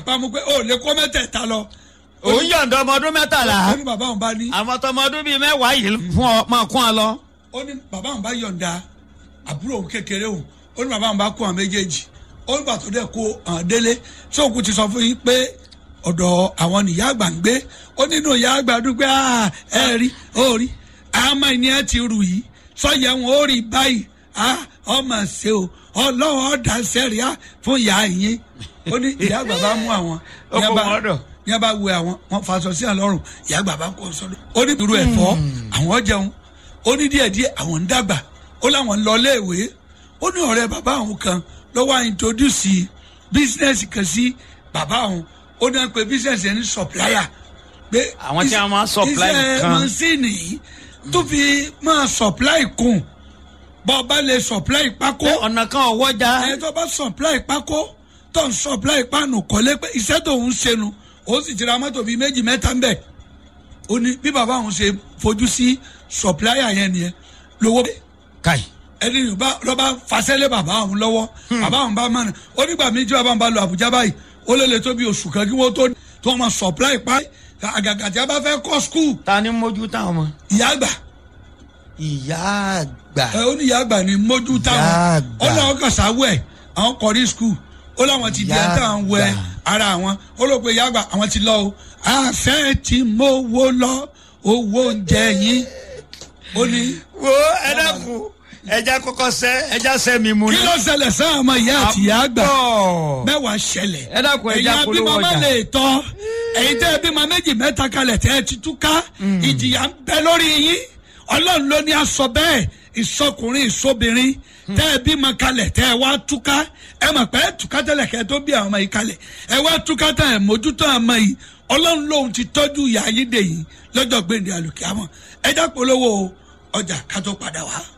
pamọ́ pé ó lè kó mẹ́tẹ̀ẹ̀ta lọ. òun yọ̀ǹda ọmọ ọdún mẹ́tàlá ó ní bàbá òun bá ní àwọn tọmọ ọdún bíi mẹ́wàá yìí fún ọ máa kún ọ lọ. ó ní bàbá òun bá yọ̀ǹda àbúrò òun kékeré òun ó ní bàbá òun bá kó àwọn méjèèjì ó ní bàtò dẹ̀ kó àwọn délé tí òkú ti sọ fún yín pé ọ̀dọ̀ àwọn nìyá àgbà ń gbé ó nínú ìyá àgbà dúpẹ́ "Ah, ẹ rí ó rí àmọ́ ìní ẹ ti rù yìí sọ́yẹ̀ wọn ó rí báyìí Ah, ọmọ ṣe o ọlọ́wọ́ ọ̀dà sẹ́ríà fún ìyá yín ó ní ìyá àgbà bá mú àwọn Ó kó ní bá- wọn dọ̀. ní a bá wẹ àwọn wọn faṣọ sí àlọrun ìyá àgbà bá kó sọdọ ó ní irú ẹ̀fọ́ àwọn jẹun ó ní díẹ̀ díẹ̀ àwọn ń dàgbà ó láwọn ń lọ léèwé ó ní ọ̀rẹ́ bàbá àwọn kan ló wá introduce business kan sí bàbá àwọn ó ní wọn pe business yẹn ní supplier pé Àwọn tí a máa supply iṣẹ́ nǹkan. mọ́sínì yìí tó fi máa supply kùn bọ́ ọ bá lè supply pákó pé ọ̀nà kan ò wọ́jà. ẹ tó bá supply pákó tó ń supply páànù kọ́lé pé iṣẹ́ tó ń ṣẹnu ó sì ti ra mọ́tò bíi méjì mẹ́ta ń bẹ̀ ó ní bí bàbá òun ṣe fojú sí supplier yẹn nìyẹn lówó dé káì. ẹni yìí bá lọ́ bá fasẹ́lẹ̀ bàbá òun lọ́wọ́ bàbá òun bá mọ̀nà ó nígbà méjì bàbá òun bá lọ Àbújá báyìí ó lè lè tó bí oṣù kan kí wọ́n tó tó wọn supply pa àgàgà tí a bá fẹ́ kọ́ school ta ni mójú táwọn ọmọ. ìyá àgbà ìyá àgbà. ẹ ó ní ìyá àgbà ní mójú táwọn Ìyá àgbà. ó láwọn kàn sáwọ́ ẹ̀ àwọn kọrí skul ó láwọn ti di Ìyá ẹ̀ tá à ń wẹ àgbà. ara àwọn ó rò pé ìyá àgbà àwọn ti lọ o àfẹ́ tí mo wo lọ owó oúnjẹ yín ó ní wo ẹ dákun ẹja kọ́kọ́ sẹ ẹja sẹ mi mu kí ló ṣẹlẹ̀ sáà ọmọ ìyá àti ìyá àgbà Àbọ̀. mẹ́wàá ṣẹlẹ̀ Ẹ dákun, ẹ já ẹ̀yin polówó abímọ má ọjà. lè tọ́ ẹ̀yin tẹ́ ẹ bímọ méjì mẹ́ta kalẹ̀ tẹ́ ẹ ti túká ìjìyà ń bẹ lórí yín ọlọ́run ló ní aṣọ bẹ́ẹ̀ ìsọkùnrin ìsọbìnrin tẹ́ ẹ bímọ kalẹ̀ tẹ́ ẹ wá túká ẹ mọ̀ pé ẹ túká tẹ́lẹ̀ kẹ́ ẹ tó bí àwọn ọmọ yìí kalẹ̀ ẹ wá túká tẹ́ ẹ mójútó àwọn ọmọ yìí ọlọ́run lòun ti tọ́jú ìyá yín dè yìí lọ́jọ́ gbèǹde àlùkìyámọ̀ ẹ já polówó ọjà ká tó padà wá.